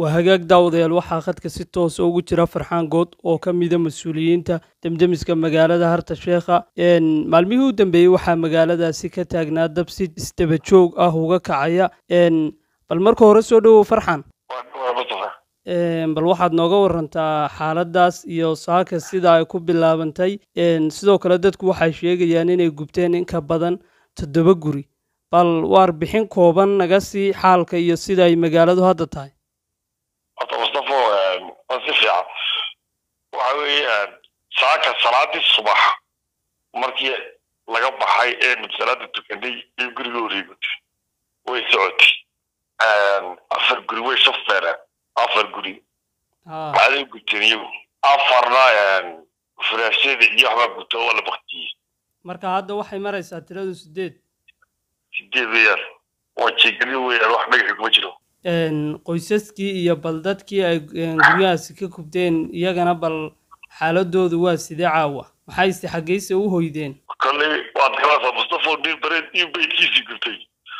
waa hagaag daawadayaal waxaa khadka si toosa ugu jira farxaan good oo ka mida mas-uuliyiinta demdemiska magaalada harta sheekha maalmihii u dambeeyey waxaa magaaladaasi ka taagnaa dab si isdaba joog ah uga kacaya bal marka hore soo dhowow farxan bal waxaad nooga warantaa xaaladaas iyo saaka sida ay ku bilaabantay sidoo kale dadku waxay sheegayaan inay gubteen in ka badan toddoba guri bal warbixin kooban naga sii xaalka iyo sida ay magaaladu hadda tahay horta mustafo waa si fiican waxa weeye saaka salaadii subax markii laga baxay eenu salaada tukanay iyo guriga wareegotay way socotay afar guri way shafeereen afar guri waxaday gubteen iyagu afarna furaashada iyo waxbaa gubta waa la baktiyey marka hadda waxay maraysaa tiradu sideed sideed weeyaan waa jeegari weeyaan wax dhagaxi kuma jiro qoysaskii iyo bal dadkii ay guryahaasi ka gubteen iyagana bal xaaladoodu waa sidee caawa maxayse xaggeyse u hoydeen kolley waad garanaysaa mustafo nin bareed iyo beydkiisii gubtay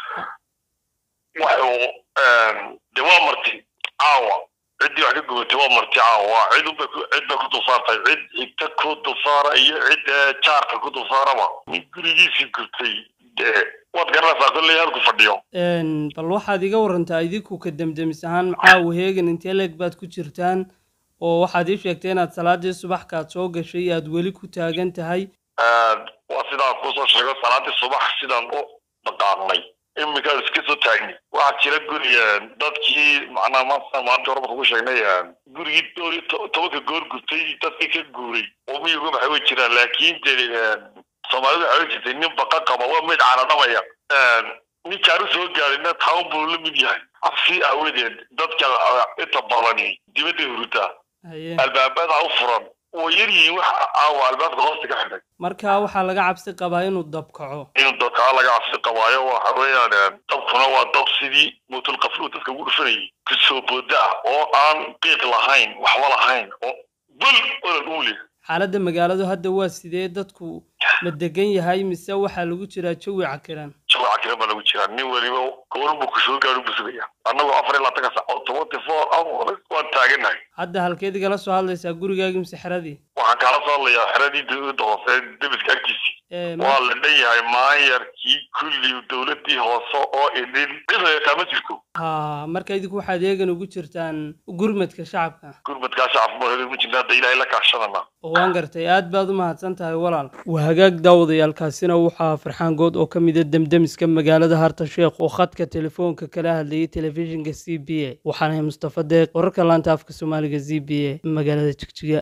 waxuu de waa marti caawa ciddii wax ka gubatay waa marti caawa cid unbay cid bay ku dulsaartay cid xigta ku dulsaara iyo cid jaarka ku dulsaaraba nin gurigiisii gubtay dee waad garanaysaa kolley halku fadhiyo bal waxaad iga warantaa idinku ka demdemis ahaan caawa heegan intee leeg baad ku jirtaan oo waxaad ii sheegtay inaad salaadii subaxkaad soo gashay aad weli ku taagan tahay waa sidaan kusoo sheego salaadii subax sidaan u dhaqaaqnay iminkaan iska soo taagnay waxaa jira guri dadkii macnaha maanta maanta hore marka ku sheegnay gurigii doori tobanka goor gubtay dadkii ka guuray oo miyiga maxay way jiraan laakiin de soomaalida waxay jirtay nin baqa qaba waa mid caradhabaya ninkaan usoo gaadhina taan buu la mid yahay cabsi aawadeed dadka inta badani dibadda hurutaa albaabada u furan oo yar yihiin wax aawa albaabka hoosta ka xidhay marka waxaa laga cabsi qabaa inuu dabkaco inuu dabkaco laga cabsi qabaayo waxa weeyaan dabkuna waa dab sidii muutul qaflu dadka ugu dhufanayay kusoo booda ah oo aan qiiq lahayn waxba lahayn oo bul olan uu leh xaaladda magaaladu hadda waa sidee dadku ma degan yahay mise waxaa lagu jiraa jawi cakiran jawi cakiran baa lagu jiraa nin weliba goorun buu kusoo gaadhu buu sugaya annagoo afar iyo labaatanka sac oo tobanty four hours waan taagannahay hadda halkeed igala soo hadlaysaa gurigaagii mise xeradii waxaan kaala soo hadlayaa xeradii dowladda hoose debiska agtiisii waa la dhan yahay maayarkii kulli dowladdii hoose oo idin cid hayataa ma jirto ha marka idinku waxaad eegan ugu jirtaan gurmadka shacabka gurmadkaa shacabka ma ma jirna hadda ilaahay la kaashadana waan gartay aad baad u mahadsan tahay walaal waa hagaag daawadayaalkaasina waxaa farxaan good oo ka mida demdemiska magaalada harta sheekh oo khadka telefoonka kala hadlayay telefishinka c b a waxaanahay mustafa deeq wararka laanta afka soomaaliga z b a magaalada jigjiga